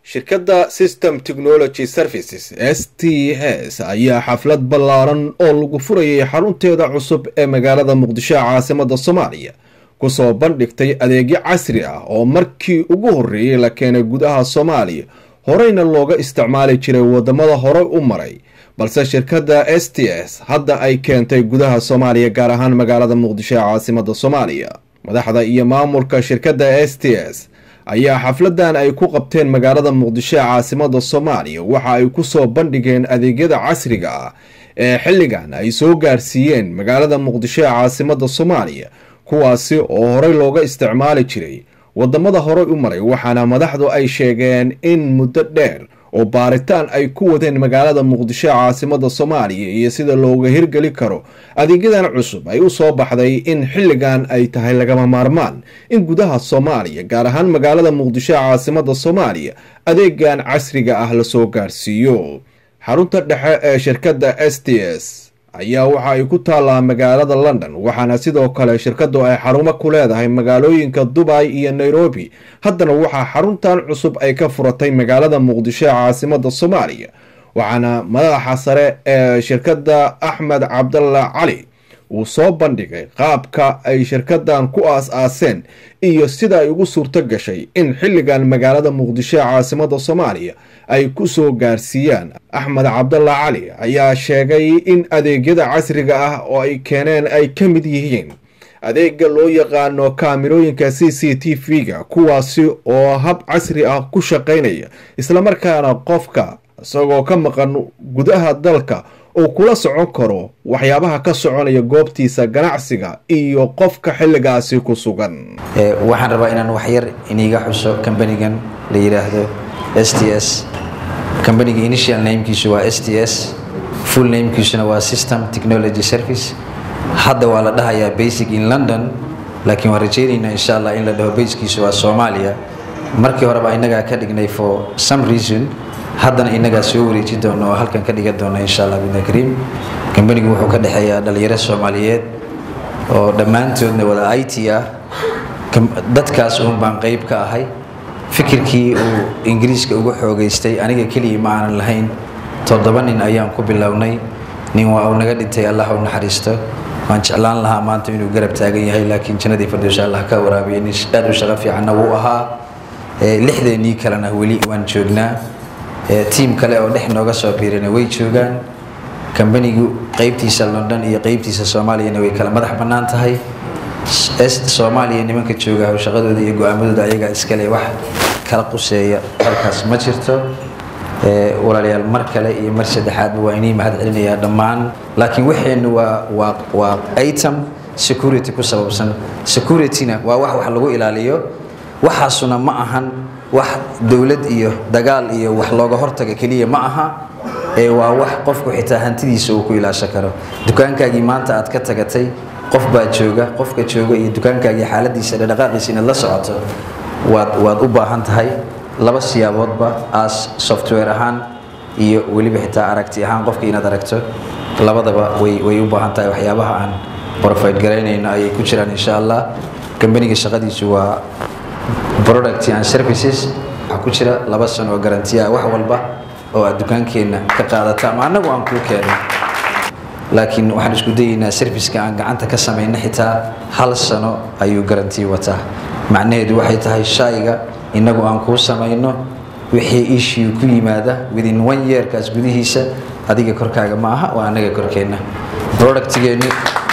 shirkadda system technology services s t s ayaa xaflad ballaaran oo lagu furayay xarunteeda cusub ee magaalada muqdisho caasimada soomaaliya kusoo bandhigtay adeegyo casri ah oo markii ugu horreeyey la keenay gudaha soomaaliya horeyna looga isticmaali jiray wadamada horey u maray balse shirkadda s t s hadda ay keentay gudaha soomaaliya gaar ahaan magaalada muqdisho ee caasimada soomaaliya madaxda iyo maamulka shirkadda s t s ayaa xafladan ay ku qabteen magaalada muqdisho ee caasimada soomaaliya waxa ay kusoo bandhigeen adeegyada casriga ah ee xilligan ay soo gaarsiiyeen magaalada muqdisho ee caasimada soomaaliya kuwaasi oo horey looga isticmaali jiray wadamada horey u maray waxaana madaxdu ay sheegeen in muddo dheer oo baaritaan ay ku wadeen magaalada muqdisho ee caasimada soomaaliya iyo sida looga hirgeli karo adeegyadan cusub ay u soo baxday in xilligan ay tahay lagama maarmaan in gudaha soomaaliya gaar ahaan magaalada muqdisho ee caasimada soomaaliya adeegan casriga ah lasoo gaarsiiyo xarunta dhexe ee shirkadda s t s ayaa waxa ay ku taallaa magaalada london waxaana sidoo kale shirkadu ay xarumo ku leedahay magaalooyinka dubay iyo nairobi haddana waxaa xaruntan cusub ay ka furatay magaalada muqdisho ee caasimada soomaaliya waxaana madaxa sare ee shirkadda axmed cabdalla cali uu soo bandhigay qaabka ay shirkadan ku aas-aaseen iyo sida ay ugu suurto gashay in xilligan magaalada muqdisho ee caasimada soomaaliya ay kusoo gaarsiiyaan axmed cabdalla cali ayaa sheegay in adeegyada casriga ah oo ay keeneen ay ka mid yihiin adeega loo yaqaano kaamirooyinka c c t v-ga kuwaasi oo hab casri ah ku shaqaynaya islamarkaana qofka isagoo ka maqan gudaha dalka uu kula socon karo waxyaabaha ka soconaya goobtiisa ganacsiga iyo qofka xilligaasi ku sugan waxaan rabaa inaan waxyar iniga xuso kambanigan la yidhaahdo s t s kambaniga initial namekiisu waa s t s full namekiisuna waa system technology service hadda waa la dhahayaa basic in london laakiin waan rajaynaynaa insha allah in la dhaho baskiisu waa soomaaliya markii horeba inagaa ka dhignay for some reason haddana inagaa soo wareeji doono oo halkan ka dhigan doona insha allah bidna kariim kambanigu wuxuu ka dhexeeyaa dhalinyaro soomaaliyeed oo dhammaantoodna wada i t ah dadkaas uun baan qeyb ka ahay fikirkii uu ingiriiska ugu xoogeystay aniga keliya ma aanan lahayn toddoba nin ayaan ku bilownay nin waa uu naga dhintay allah u naxariisto waan jeclaan lahaa maanta inuu garab taagan yahay laakiin jannadii firdowsha allah ka waraabiya nin aad u shaqo fiicanna wuu ahaa lixdeenii kalena weli waan joognaa tiim kale oo dhex nooga soo biirina way joogaan kambanigu qeybtiisa london iyo qeybtiisa soomaaliyana way kala madax bannaan tahay soomaaliya nimanka jooga shaqadooda iyo go-aamadooda ayagaa iskale wax kala quseeya halkaas ma jirto walaalayaal mar kale iyo mar saddexaadba waa inii mahad celinayaa dhammaan laakiin waxeennu waa waa waa item security ku sababsan securityna waa wax wax lagu ilaaliyo waxaasuna ma ahan wax dowlad iyo dagaal iyo wax looga hortaga keliya ma aha ee waa wax qofku xitaa hantidiisa uu ku ilaashan karo dukaankaagii maanta aad ka tagatay qof baa jooga qofka jooga iyo dukaankaagii xaaladiisa dhaqaaqiisa inaad la socoto waad waad u baahan tahay laba siyaaboodba as software ahaan iyo weliba xitaa aragti ahaan qofka inaad aragto labadaba way way u baahan tahay waxyaabaha aan profit garaynayno ayay ku jiraan insha allah kambaniga shaqadiisu waa product and services waxaa ku jira laba sano oo garantiya wax walba oo aad dukaankeenna ka qaadata ama annagu aan kuu keeno laakiin waxaan isku dayaynaa serviceka aan gacanta ka samayna xitaa hal sano ayuu garantii wataa macnaheedu waxay tahay shayga innagu aan kuu samayno wixii issue ku yimaada within one yearkaas gudihiisa adiga korkaaga ma aha waa annaga korkeenna productgeenu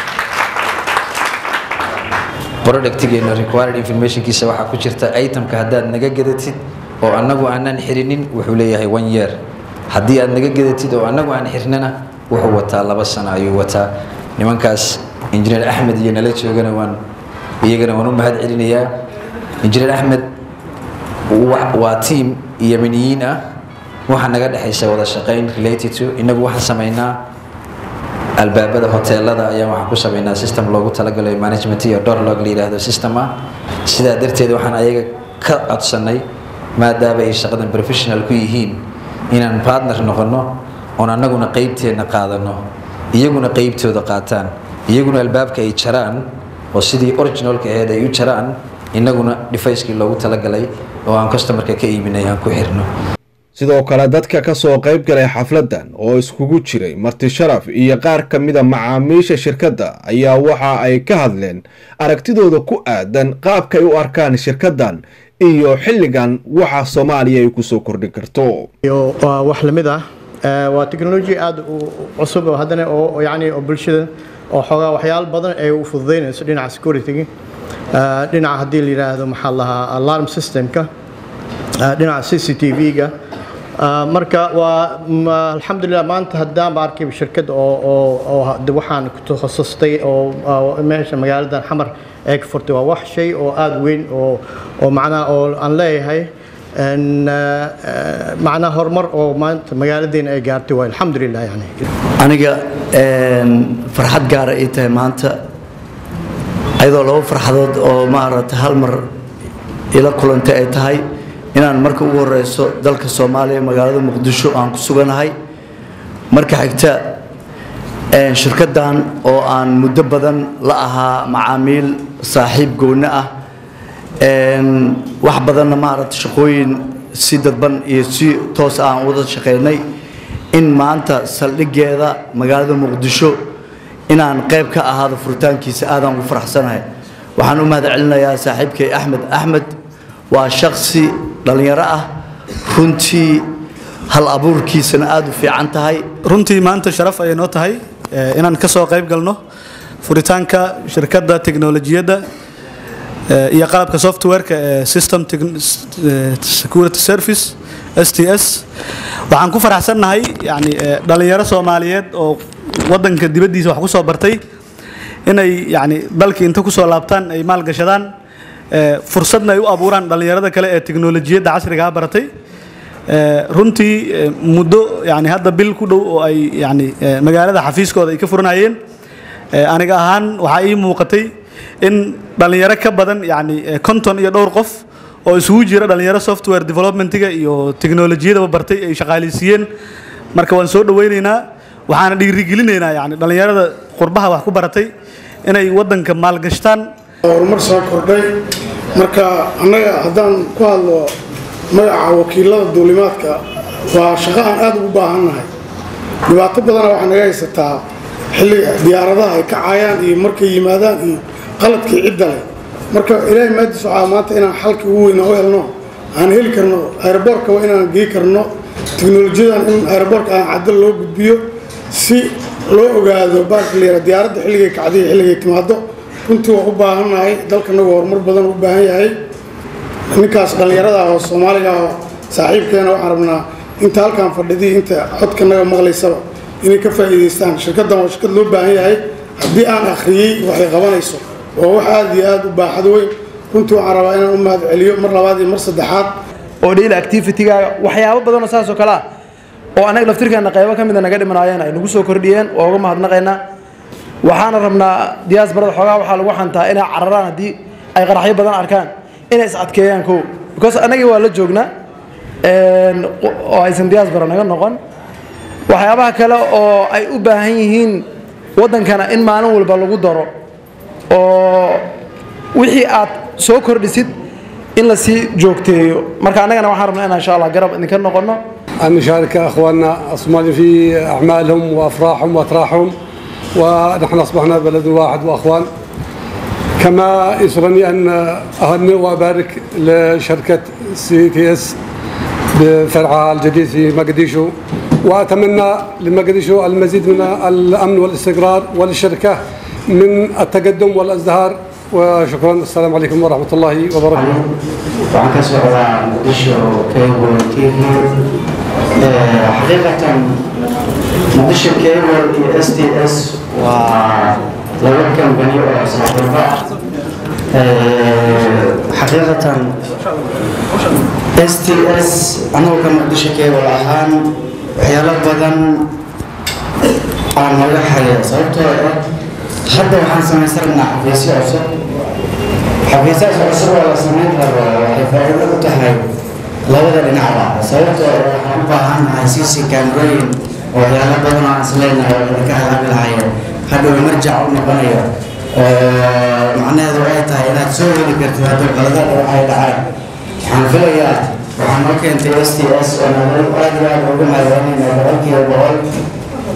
productgeena required informationkiisa waxaa ku jirta itemka haddaad naga gadatid oo annagu aanan xirinin wuxuu leeyahay one year haddii aad naga gadatid oo annagu aan xirnana wuxuu wataa laba sano ayuu wataa nimankaas injineer axmed iyo nala joogana waan iyagana waan u mahad celinayaa injineer axmed waa tiam yemeniyiin ah waxaa naga dhexaysa wada shaqayn related to inagu waxaan samaynaa albaabada hoteelada ayaa waxaan ku samaynaa system loogu talagalay management iyo dorlog la yidhaahdo system ah sidaa darteed waxaan ayaga ka codsanay maadaama ay shaqadan professional ku yihiin inaan partner noqono oon annaguna qeybteenna qaadano iyaguna qeybtooda qaataan iyaguna albaabka ay jaraan oo sidii originalka aheyd ay u jaraan innaguna dhifayskii loogu talagalay oo aan customarka ka iibinay aan ku xirno sidoo kale dadka ka soo qayb galay xafladan oo iskugu jiray marti sharaf iyo qaar ka mida macaamiisha shirkadda ayaa waxa ay ka hadleen aragtidooda ku aadan qaabka ay u arkaan shirkaddan iyo xilligan waxa soomaaliya ay kusoo kordhin karto wax lamid ah waa technology aada u cusub oo haddana oo yani oo bulshada oo xoogaa waxyaalo badan ay u fududeynayso dhinaca security dhinaca haddii la yidhaahdo maxaa lahaa alarm systemka dhinaca c c t v-ga marka waa alxamdulilah maanta haddaan ba arkay shirkad oo waxaan ku takhasustay oo meesha magaaladan xamar ee ka furtay waa wax shay oo aada weyn oo oo macnaha oo aan leeyahay macnaha horumar oo maanta magaaladeena ay gaartay waa alxamdulilah yani aniga farxad gaara ay tahay maanta ayadoo laba farxadood oo maaragtay hal mar ila kulantay ay tahay inaan marka ugu horeyso dalka soomaaliya magaalada muqdisho aan ku suganahay marka xigta shirkaddan oo aan muddo badan la ahaa macaamiil saaxiib gooni ah wax badanna maaragta shaqooyin si dadban iyo si toos ah aan wada shaqaynay in maanta saldhigeeda magaalada muqdisho inaan qayb ka ahaado furitaankiisa aadaan ugu faraxsanahay waxaan u mahad celinayaa saaxiibkay axmed axmed waa shaksi dhallinyaro ah runtii hal abuurkiisana aada u fiican tahay runtii maanta sharaf ayay noo tahay inaan ka soo qayb galno furitaanka shirkadda teknolojiyadda iyo qalabka softwareka ee system security service s t s waxaan ku faraxsannahay yani dhallinyaro soomaaliyeed oo waddanka dibaddiisa wax ku soo bartay inay yani dalkii inta kusoo laabtaan ay maalgashadaan fursadna ay u abuuraan dhallinyarada kale ee teknolojiyadda casrigaa baratay runtii muddo yani hadda bil ku dhow oo ay yani magaalada xafiiskooda ay ka furanayeen aniga ahaan waxaa ii muuqatay in dhallinyaro ka badan yani konton iyo dhowr qof oo isugu jira dhallinyaro software developmentiga iyo teknolojiyadaba bartay ay shaqaaleysiiyeen marka waan soo dhaweyneynaa waxaana dhiirigelinaynaa yani dhallinyarada qurbaha wax ku baratay inay waddanka maalgashtaan horumar soo kordhay marka annaga haddaan ku hadlo magaca wakiilada duulimaadka waa shaqo aan aada ugu baahannahay dhibaato badana waxaa naga haysataa xilliga diyaaradaha ay kacayaan iyo markay yimaadaan iyo qaladkii cidda leh marka ilaahay maadiis waxaa maanta inaan xalkii ugu weyna u helno aan heli karno aeroboortka waa inaan gey karno teknolojiyadan in aeroboortka aan cadal loo gudbiyo si loo ogaado baarka la yara diyaaradda xilligay kacday xilligay timaado runtii waa u baahannahay dalkanagu horumar badan u baahan yahay ninkaas dhallinyarada ah oo soomaaliga ah oo saaxiibkeena waxaan rabnaa inta halkaan fadhidii inta codkanaga maqlaysaba inay ka faa'iidaystaan shirkaddan waa shirkad loo baahan yahay haddii aan akhriyey waxay qabanayso waa wax aada iyo aada u baaxad weyn runtii waxaan rabaa inaan u mahad celiyo mar labaad iyo mar saddexaad oo daily activity-gaaga waxyaabo badanoo saas oo kale ah oo annaga laftirkeena qaybo ka mida naga dhimanaayeen ay nagu soo kordhiyeen waa uga mahadnaqaynaa waxaana rabnaa diyaasbarada xoogaa waxaa lagu xantaa inay cararaan haddii ay qaraxyo badan arkaan inay is adkeeyaan kow because annagii waa la joognaa oo aysan diyaasbara naga noqon waxyaabaha kale oo ay u baahan yihiin waddankana in maalin walba lagu daro oo wixii aad soo kordhisid in la sii joogteeyo marka annagana waxaan rabnaa inaan insha allah garab idinka noqonno أن نشارك أخواننا الصومال في أعمالهم وأفراحهم وأتراحهم ونحن أصبحنا بلد واحد وأخوان كما يسرني أن أهنئ وأبارك لشركة سي تي اس بفرعها الجديد في مقديشو وأتمنى لمقديشو المزيد من الأمن والاستقرار وللشركة من التقدم والازدهار وشكرا السلام عليكم ورحمة الله وبركاته waxaan ka socdaa muqdisho cable t v xaqiiqatan muqdisho cable iyo s t s waa laba kambani oo saaxiibo ah xaqiiqatan s t s anagoo ka muqdisho cable ahaan waxyaalo badan aan naga haya sababtoo ah hadda waxaan samaysan rabnaa xafiisyo cusub xafiisaas cusub oo la samayn rabo waxay faa'iido u tahay labada dhinacba sababtoo ah waxaan u baahannahay cc kamerooyin oo waxyaalo badan oo aan isleenahay oo idinka halaabi lahayo hadhow marjac u noqonayo oo macnaheedu ay tahay inaad soo heli kartid hadduu qaladada waxay dhacaan waxaan filayaa waxaan noo keentay s t s oo nagala aad iyo aad ugu mahadcelinayna boqolkiiba boqol